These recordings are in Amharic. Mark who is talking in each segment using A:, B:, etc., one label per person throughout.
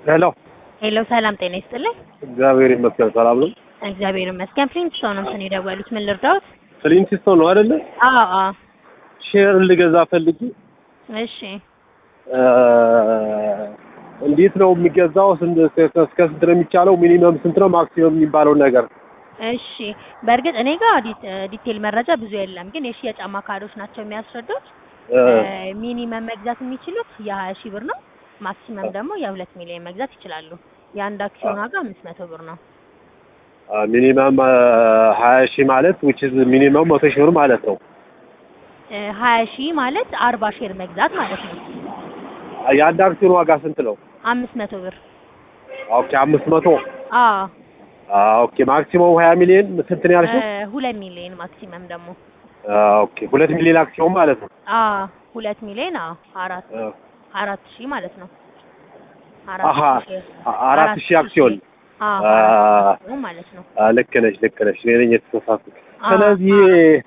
A: ሄሎ
B: ሄሎ ሰላም ጤና ይስጥልኝ።
A: እግዚአብሔር ይመስገን ሰላም ነው።
B: እግዚአብሔር ይመስገን። ፍሊንትስቶን ነው ስን የደወሉት። ምን ልርዳዎት?
A: ፍሊንትስቶን ነው አይደለ?
B: አዎ አዎ።
A: ሼር ልገዛ ፈልጌ
B: እሺ
A: እ እንዴት ነው የሚገዛው? ስንት እስከ እስከ ስንት ነው የሚቻለው? ሚኒመም ስንት ነው ማክሲመም የሚባለው ነገር?
B: እሺ። በእርግጥ እኔ ጋር ዲ- ዲቴል መረጃ ብዙ የለም፣ ግን የሽያጭ አማካሪዎች ናቸው የሚያስረዱት።
A: እ
B: ሚኒመም መግዛት የሚችሉት የሀያ ሺህ ብር ነው። ማክሲመም ደግሞ የሁለት ሚሊዮን መግዛት ይችላሉ። የአንድ አክሲዮን ዋጋ አምስት መቶ ብር ነው።
A: ሚኒመም ሀያ ሺህ ማለት ዊች ኢዝ ሚኒመም መቶ ሺህ ብር ማለት ነው።
B: ሀያ ሺህ ማለት አርባ ሼር መግዛት ማለት ነው።
A: የአንድ አክሲዮን ዋጋ ስንት ነው?
B: አምስት መቶ ብር
A: ኦኬ አምስት መቶ
B: አዎ
A: ኦኬ ማክሲመም ሀያ ሚሊዮን ስንት ነው ያልሽው?
B: እ ሁለት ሚሊዮን ማክሲመም ደግሞ
A: ኦኬ ሁለት ሚሊዮን አክሲዮን ማለት ነው።
B: አዎ ሁለት ሚሊዮን አዎ አራት
A: እ
B: አራት ሺህ ማለት ነው።
A: አሀ
B: ሺህ
A: አራት ሺህ አክሲዮን
B: አዎ
A: አ-
B: አራት ሺህ ነው ማለት ነው።
A: አ፣ ልክ ነሽ ልክ ነሽ። እኔ ነኝ የተሳሳትኩት።
B: አ-
A: ስለዚህ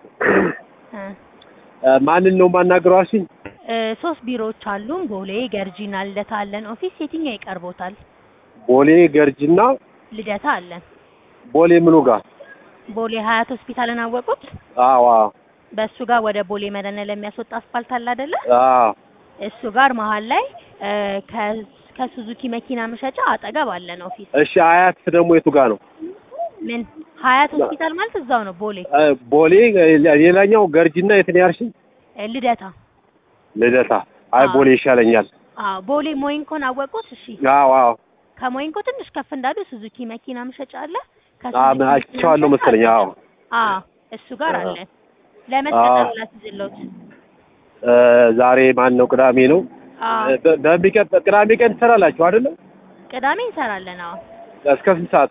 B: እ
A: እ፣ ማንን ነው የማናግረው አልሽኝ?
B: እ ሶስት ቢሮዎች አሉን። ቦሌ፣ ገርጂና ልደታ አለን። ኦፊስ የትኛው ይቀርቦታል?
A: ቦሌ ገርጂና
B: ልደታ አለን።
A: ቦሌ ምኑ ጋር?
B: ቦሌ ሀያት ሆስፒታልን አወቁት?
A: አዎ አዎ
B: በእሱ ጋር ወደ ቦሌ መድኃኒዓለም ለሚያስወጣ አስፋልት አለ አይደለ?
A: አዎ
B: እሱ ጋር መሀል ላይ እ ከ- ከሱዙኪ መኪና መሸጫ አጠገብ አለን ኦፊስ።
A: እሺ አያት ደግሞ የቱ ጋር ነው?
B: ምን ሀያት ሆስፒታል ማለት እዛው ነው ቦሌ
A: እ፣ ቦሌ ሌላኛው ገርጂና የት ነው ያልሽኝ?
B: እ ልደታ።
A: ልደታ። አይ
B: አዎ።
A: ቦሌ ይሻለኛል።
B: አዎ ቦሌ ሞይንኮን አወቁት? እሺ
A: አዎ አዎ
B: ከሞይንኮ ትንሽ ከፍ እንዳሉ ሱዙኪ መኪና መሸጫ አለ።
A: አ፣
B: ከሱዙኪ መኪና
A: አይቼዋለሁ
B: መሸጫ
A: መሰለኝ። አዎ
B: አዎ እሱ ጋር
A: አዎ።
B: አለ። ለመስቀጠሩ ላስይዝልዎት።
A: እ፣ ዛሬ ማን ነው? ቅዳሜ ነው።
B: አዎ
A: እ፣ በ- በሚቀጥ- ቅዳሜ ቀን ትሰራላችሁ አይደለ?
B: ቅዳሜ እንሰራለን። አዎ
A: እስከ ስንት ሰዓት?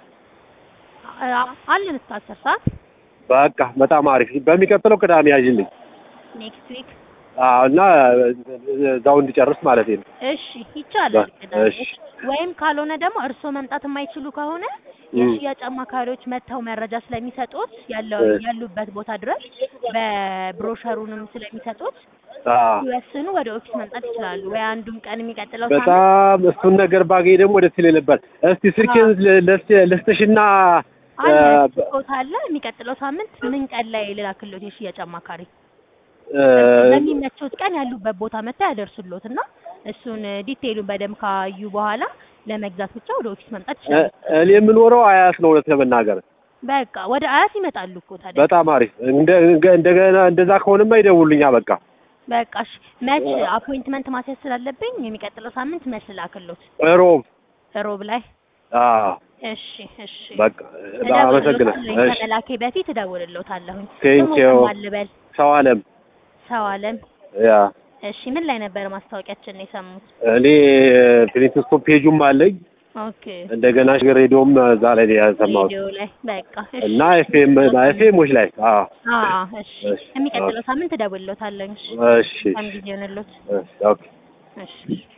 B: አ- አለን እስከ አስር ሰዓት
A: በቃ በጣም አሪፍ። በሚቀጥለው ቅዳሜ ያዥልኝ።
B: ኔክስት ዊክ።
A: አዎ እና እዛው እንዲጨርስ ማለት ነው።
B: እሺ ይቻላል። ቅዳሜ
A: እሺ።
B: ወይም ካልሆነ ደግሞ እርስዎ መምጣት የማይችሉ ከሆነ
A: ም።
B: የሽያጭ አማካሪዎች መጥተው መረጃ ስለሚሰጡት ያለው
A: እ።
B: ያሉበት ቦታ ድረስ በብሮሸሩንም ስለሚሰጡት
A: አዎ
B: ሲወስኑ ወደ ኦፊስ መምጣት ይችላሉ። ወይ አንዱም ቀን የሚቀጥለው ሳምንት
A: በጣም እሱን ነገር ባገኝ ደግሞ ደስ ይለኝ ነበር። እስቲ ስልኬን ል- ልስ- ልስጥሽና እ፣
B: አለ ቦታ አለ። የሚቀጥለው ሳምንት ምን ቀን ላይ ልላክሎት የሽያጭ አማካሪ
A: እ፣
B: በሚመቸውት ቀን ያሉበት ቦታ መጥተው ያደርሱሎት እና እሱን ዲቴይሉን በደንብ ካዩ በኋላ ለመግዛት ብቻ ወደ ኦፊስ መምጣት
A: እ፣
B: ይችላሉ።
A: እኔ የምኖረው አያት ነው እውነት ለመናገር
B: በቃ ወደ አያት ይመጣሉ እኮ ታዲያ።
A: በጣም አሪፍ። እንደ- እንደ- እንደገና እንደዛ ከሆነማ ይደውሉኛ በቃ
B: በቃ እሺ። መች አፖይንትመንት ማስያዝ ስላለብኝ የሚቀጥለው ሳምንት መች ልላክሎት?
A: ሮብ
B: ሮብ ላይ።
A: አዎ
B: እሺ እሺ።
A: በቃ አመሰግናለሁ።
B: እደውልልዎታለሁ።
A: እሺ
B: ከመላኬ በፊት እደውልልዎታለሁኝ።
A: Thank
B: ስሙ
A: you።
B: ማን ልበል?
A: ሰው አለም
B: ሰው አለም።
A: ያ
B: እሺ ምን ላይ ነበር ማስታወቂያችን የሰሙት?
A: እኔ ፕሪንስቶን ፔጁም አለኝ
B: ኦኬ
A: እንደገና ሬዲዮም እዛ ላይ ነው ያሰማሁት
B: ሬዲዮ ላይ በቃ እሺ።
A: እና ኤፍኤም ኤፍኤሞች ላይ አዎ
B: አዎ እሺ።
A: እሺ፣
B: የሚቀጥለው ሳምንት እደውልልዎታለሁ። እሺ
A: እሺ
B: በጣም ጊዜ ሆነሎት።
A: እሺ ኦኬ
B: እሺ